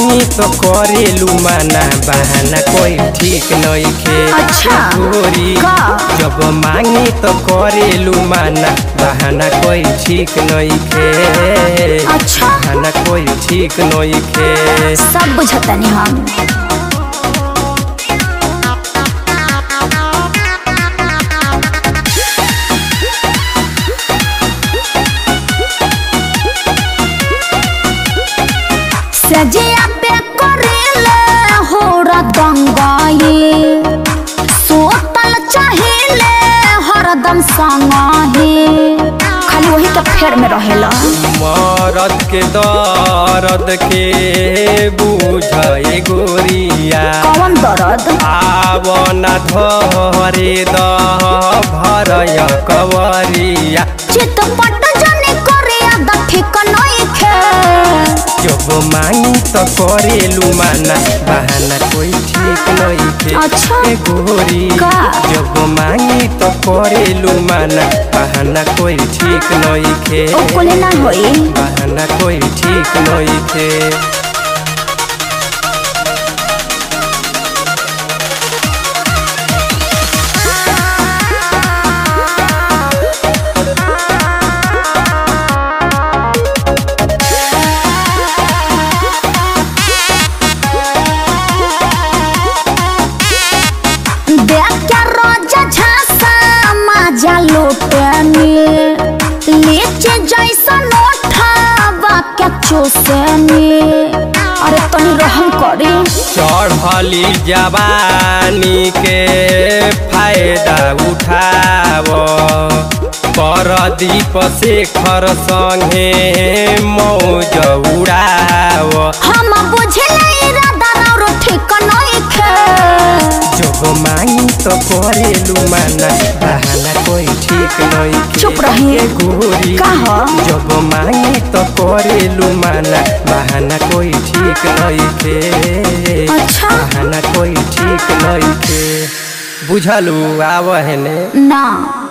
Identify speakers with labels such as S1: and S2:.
S1: मांगी तो करेलू माना बहाना कोई ठीक नइखे
S2: अच्छा।
S1: गोरी
S2: का?
S1: जब मांगी तो करेलू माना बहाना कोई ठीक नइखे
S2: अच्छा।
S1: बहाना कोई ठीक नइखे
S2: सब बुझतनी हम सजिया पे करेले होरा दंगाई सोतल चाहिए हरदम संगाही खाली वही के फेर में रहेला
S1: मरद के दर्द के बुझे गोरिया
S2: कौन दर्द
S1: आवना धरे द भरय कवरिया
S2: चितपट जने करे आदा ठीक नइखे
S1: जब मांगी तो करेलू माना बहाना कोई ठीक नइखे
S2: अच्छा।
S1: ए गोरी
S2: का?
S1: जब मांगी तो करेलू माना बहाना कोई ठीक नइखे
S2: ओ कोले ना होई
S1: बहाना कोई ठीक नइखे
S2: देख के रोजा झांसा माजा लुटनी लीचे जैसा नोठावा के चूसनी अरे तनी रहम करी
S1: चढ़ली जवानी के फायदा उठाव परदीप शेखर संगे मौज उड़ाव
S2: हम बुझले इरादा और ठीक नइखे
S1: जब मांगी तो करेलू माना बहाना कोई ठीक नइखे
S2: चुप रही।
S1: ए गोरी
S2: का ह?
S1: जब मांगी तो करेलू माना बहाना कोई ठीक नइखे
S2: अच्छा।
S1: बहाना कोई ठीक नइखे बुझलू आव हेने
S2: ना